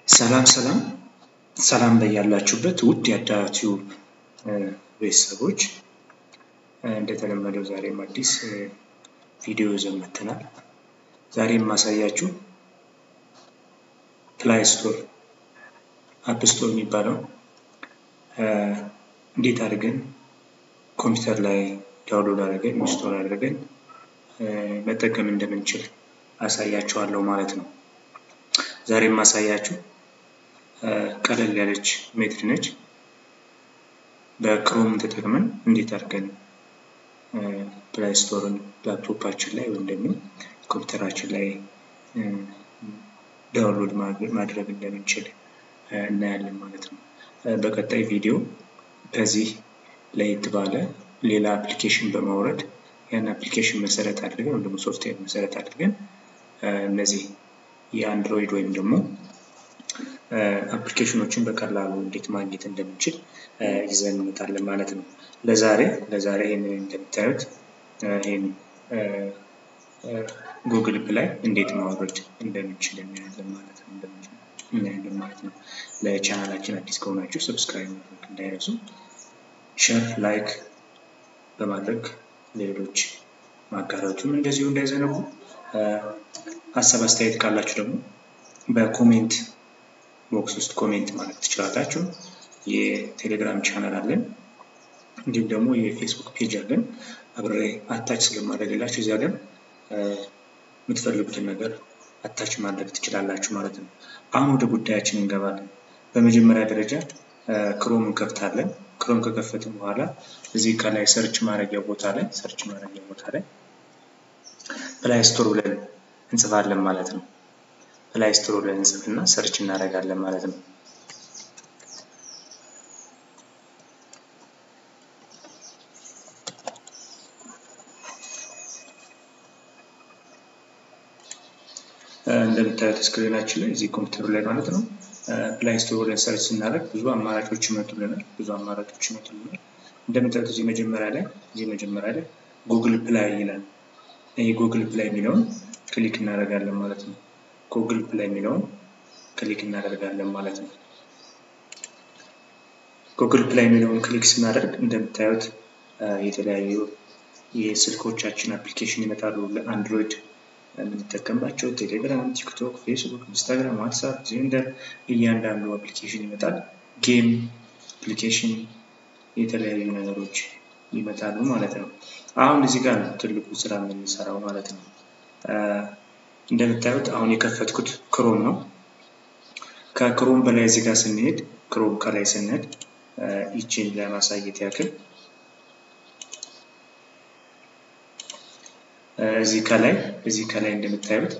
ሰላም ሰላም ሰላም በያላችሁበት ውድ የአዳር ቲዩብ ቤተሰቦች እንደተለመደው ዛሬም አዲስ ቪዲዮ ይዘን መጥተናል። ዛሬ የማሳያችሁ ፕላይ ስቶር አፕ ስቶር የሚባለው እንዴት አድርገን ኮምፒውተር ላይ ዳውንሎድ አድርገን ኢንስቶል አድርገን መጠቀም እንደምንችል አሳያችኋለሁ ማለት ነው። ዛሬ የማሳያችሁ ቀለል ያለች ሜትድ ነች። በክሮም ተጠቅመን እንዴት አድርገን ፕላይ ስቶርን ላፕቶፓችን ላይ ወይም ደግሞ ኮምፒውተራችን ላይ ዳውንሎድ ማድረግ እንደምንችል እናያለን ማለት ነው። በቀጣይ ቪዲዮ ከዚህ ለየት ባለ ሌላ አፕሊኬሽን በማውረድ ያን አፕሊኬሽን መሰረት አድርገን ወይም ደግሞ ሶፍትዌር መሰረት አድርገን እነዚህ የአንድሮይድ ወይም ደግሞ አፕሊኬሽኖችን በቀላሉ እንዴት ማግኘት እንደምንችል ይዘን እንመጣለን ማለት ነው። ለዛሬ ለዛሬ ይህንን እንደምታዩት ይህን ጉግል ፕላይ እንዴት ማውረድ እንደምንችል እናያለን ማለት ነው እናያለን ማለት ነው። ለቻናላችን አዲስ ከሆናችሁ ሰብስክራይብ ማድረግ እንዳይረሱ፣ ሸር ላይክ በማድረግ ሌሎች ማጋራቱም እንደዚሁ እንዳይዘነጉ። ሀሳብ አስተያየት ካላችሁ ደግሞ በኮሜንት ቦክስ ውስጥ ኮሜንት ማለት ትችላላችሁ። የቴሌግራም ቻናል አለን፣ እንዲሁም ደግሞ የፌስቡክ ፔጅ አለን። አብሬ አታች ስለማድረግላችሁ እዚያ ጋር የምትፈልጉትን ነገር አታች ማድረግ ትችላላችሁ ማለት ነው። አሁን ወደ ጉዳያችን እንገባለን። በመጀመሪያ ደረጃ ክሮም እንከፍታለን። ክሮም ከከፈትን በኋላ እዚህ ከላይ ሰርች ማድረጊያ ቦታ ላይ ሰርች ማድረጊያ ቦታ ላይ ፕላይ ስቶር ብለን እንጽፋለን ማለት ነው። ፕላይ ስቶር ብለን እንጽፍና ሰርች እናደርጋለን ማለት ነው። እንደምታዩት ስክሪናችን ላይ እዚህ ኮምፒውተሩ ላይ ማለት ነው ፕላይ ስቶር ብለን ሰርች ስናደርግ ብዙ አማራጮች ይመጡልናል። ብዙ አማራጮች ይመጡልናል። እንደምታዩት እዚህ መጀመሪያ ላይ እዚህ መጀመሪያ ላይ ጉግል ፕላይ ይላል። ይህ ጉግል ፕላይ የሚለውን ክሊክ እናደርጋለን ማለት ነው። ጉግል ፕላይ የሚለውን ክሊክ እናደርጋለን ማለት ነው። ጉግል ፕላይ የሚለውን ክሊክ ስናደርግ እንደምታዩት የተለያዩ የስልኮቻችን አፕሊኬሽን ይመጣሉ። ለአንድሮይድ የምንጠቀምባቸው ቴሌግራም፣ ቲክቶክ፣ ፌስቡክ፣ ኢንስታግራም፣ ዋትሳፕ፣ ዜንደር እያንዳንዱ አፕሊኬሽን ይመጣል። ጌም አፕሊኬሽን የተለያዩ ነገሮች ይመጣሉ ማለት ነው። አሁን እዚህ ጋር ነው ትልቁ ስራ የምንሰራው ማለት ነው። እንደምታዩት አሁን የከፈትኩት ክሮም ነው። ከክሮም በላይ እዚህ ጋር ስንሄድ ክሮም ከላይ ስንሄድ ይችን ለማሳየት ያክል እዚህ ከላይ እዚህ ከላይ እንደምታዩት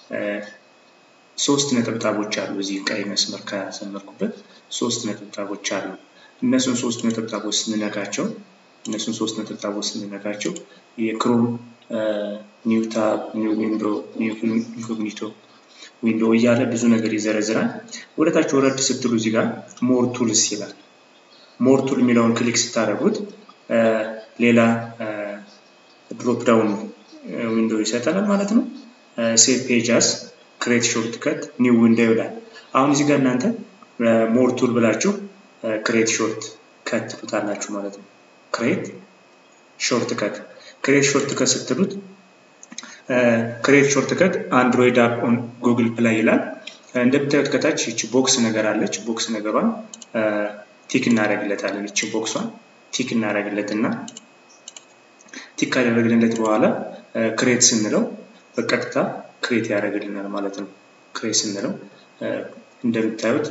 ሶስት ነጠብጣቦች አሉ። እዚህ ቀይ መስመር ካሰመርኩበት ሶስት ነጠብጣቦች አሉ። እነሱን ሶስት ነጠብጣቦች ስንነካቸው እነሱን ሶስት ነጠብጣቦች ስንነካቸው የክሮም ኒው ታብ፣ ኒው ዊንዶ፣ ኢንኮግኒቶ ዊንዶ እያለ ብዙ ነገር ይዘረዝራል። ወደታች ወረድ ስትሉ እዚህ ጋር ሞር ቱልስ ይላል። ሞር ቱል የሚለውን ክሊክ ስታደርጉት ሌላ ድሮፕ ዳውን ዊንዶ ይሰጠናል ማለት ነው። ሴቭ ፔጃስ ክሬት ሾርት ከት ኒው ዊንዶ ይላል። አሁን እዚህ ጋር እናንተ ሞር ቱል ብላችሁ ክሬት ሾርት ከት ትሉታላችሁ ማለት ነው። ክሬት ሾርት ከት ክሬት ሾርት ከት ስትሉት ክሬት ሾርት ከት አንድሮይድ አፕ ኦን ጉግል ፕላይ ይላል። እንደምታዩት ከታች ይቺ ቦክስ ነገር አለች። ቦክስ ነገሯን ቲክ እናደርግለታለን። ይቺ ቦክሷን ቲክ እናደርግለትና ቲክ ካደረግንለት በኋላ ክሬት ስንለው በቀጥታ ክሬት ያደርግልናል ማለት ነው። ክሬት ስንለው እንደምታዩት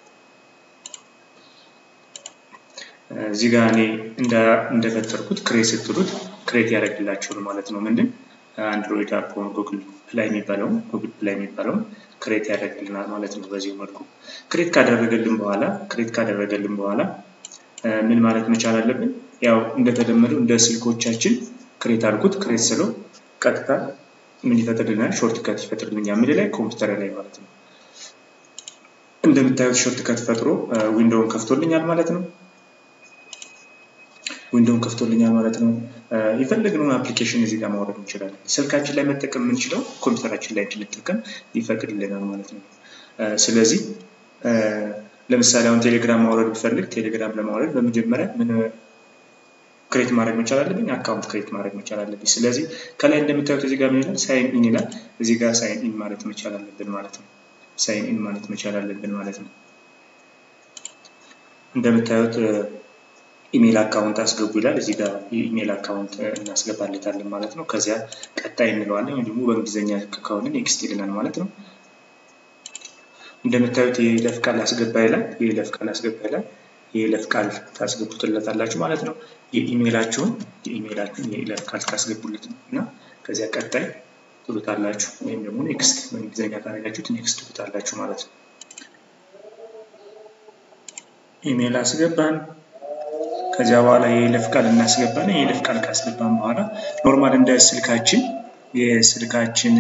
እዚህ ጋር እኔ እንደፈጠርኩት ክሬት ስትሉት ክሬት ያደርግላችኋል ማለት ነው። ምንድን አንድሮይድ አፕ ኦን ጉግል ፕላይ የሚባለውን ጉግል ፕላይ የሚባለውን ክሬት ያደርግልናል ማለት ነው። በዚህ መልኩ ክሬት ካደረገልን በኋላ ክሬት ካደረገልን በኋላ ምን ማለት መቻል አለብን? ያው እንደተለመደው እንደ ስልኮቻችን ክሬት አድርጉት። ክሬት ስለው ቀጥታ ምን ይፈጥርልናል? ሾርት ከት ይፈጥርልኛል። ምን ላይ ኮምፒውተር ላይ ማለት ነው። እንደምታዩት ሾርት ከት ፈጥሮ ዊንዶውን ከፍቶልኛል ማለት ነው። ዊንዶውን ከፍቶልኛል ማለት ነው። የፈለግነውን አፕሊኬሽን እዚህ ጋር ማውረድ እንችላለን። ስልካችን ላይ መጠቀም የምንችለው ኮምፒውተራችን ላይ እንድንጠቀም ይፈቅድልናል ማለት ነው። ስለዚህ ለምሳሌ አሁን ቴሌግራም ማውረድ ብፈልግ ቴሌግራም ለማውረድ በመጀመሪያ ምን ክሬት ማድረግ መቻል አለብኝ? አካውንት ክሬት ማድረግ መቻል አለብኝ። ስለዚህ ከላይ እንደምታዩት እዚህ ጋር ምን ይላል? ሳይን ኢን ይላል። እዚህ ጋር ሳይን ኢን ማለት መቻል አለብን ማለት ነው። ሳይን ኢን ማለት መቻል አለብን ማለት ነው። እንደምታዩት ኢሜል አካውንት አስገቡ ይላል። እዚህ ጋር የኢሜል አካውንት እናስገባለታለን ማለት ነው። ከዚያ ቀጣይ እንለዋለን። ወይም ደግሞ በእንግሊዝኛ ከሆነ ኔክስት ይልናል ማለት ነው። እንደምታዩት የይለፍ ቃል አስገባ ይላል። የይለፍ ቃል አስገባ ይላል። የይለፍ ቃል ታስገቡትለታላችሁ ማለት ነው። የኢሜላችሁን የኢሜላችሁን የይለፍ ቃል ታስገቡለት እና ከዚያ ቀጣይ ትሉታላችሁ ወይም ደግሞ ኔክስት በእንግሊዝኛ ካረጋችሁት ኔክስት ትሉታላችሁ ማለት ነው። ኢሜል አስገባን። ከዚያ በኋላ የይለፍ ቃል እናስገባን። የይለፍ ቃል ካስገባን በኋላ ኖርማል እንደ ስልካችን የስልካችን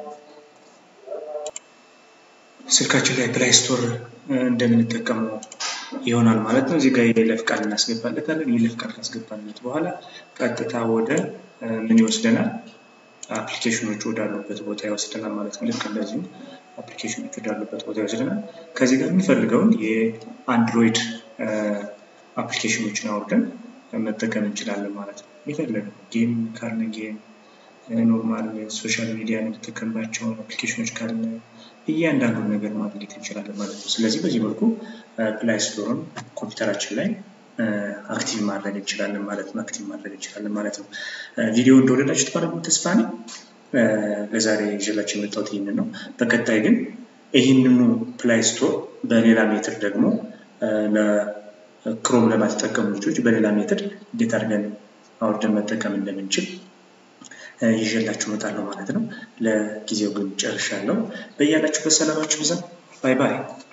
ስልካችን ላይ ፕላይ ስቶር እንደምንጠቀመው ይሆናል ማለት ነው። እዚህ ጋር የይለፍ ቃል እናስገባለታለን። የይለፍ ቃል ካስገባለት በኋላ ቀጥታ ወደ ምን ይወስደናል? አፕሊኬሽኖች ወዳሉበት ቦታ ይወስደናል ማለት ነው። ልክ እንደዚሁ አፕሊኬሽኖች ወዳሉበት ቦታ ይወስደናል። ከዚህ ጋር የምንፈልገውን የአንድሮይድ አፕሊኬሽኖችን አውርደን መጠቀም እንችላለን ማለት ነው። የፈለግነው ጌም ካለ ጌም፣ ኖርማል ሶሻል ሚዲያ የምንጠቀምባቸውን አፕሊኬሽኖች ካለ እያንዳንዱን ነገር ማግኘት እንችላለን ማለት ነው። ስለዚህ በዚህ መልኩ ፕላይ ስቶርን ኮምፒውተራችን ላይ አክቲቭ ማድረግ እንችላለን ማለት ነው። አክቲቭ ማድረግ እንችላለን ማለት ነው። ቪዲዮ እንደወደዳችሁት ባለሙሉ ተስፋ ነኝ። ለዛሬ ይዤላችሁ የመጣሁት ይህንን ነው። በቀጣይ ግን ይህንኑ ፕላይ ስቶር በሌላ ሜትር ደግሞ ክሮም ለማትጠቀሙ ልጆች በሌላ ሜትድ እንዴት አድርገን አውርደን መጠቀም እንደምንችል ይዤላችሁ እመጣለሁ ማለት ነው። ለጊዜው ግን ጨርሻለሁ። በያላችሁበት ሰላማችሁ ብዛ። ባይ ባይ።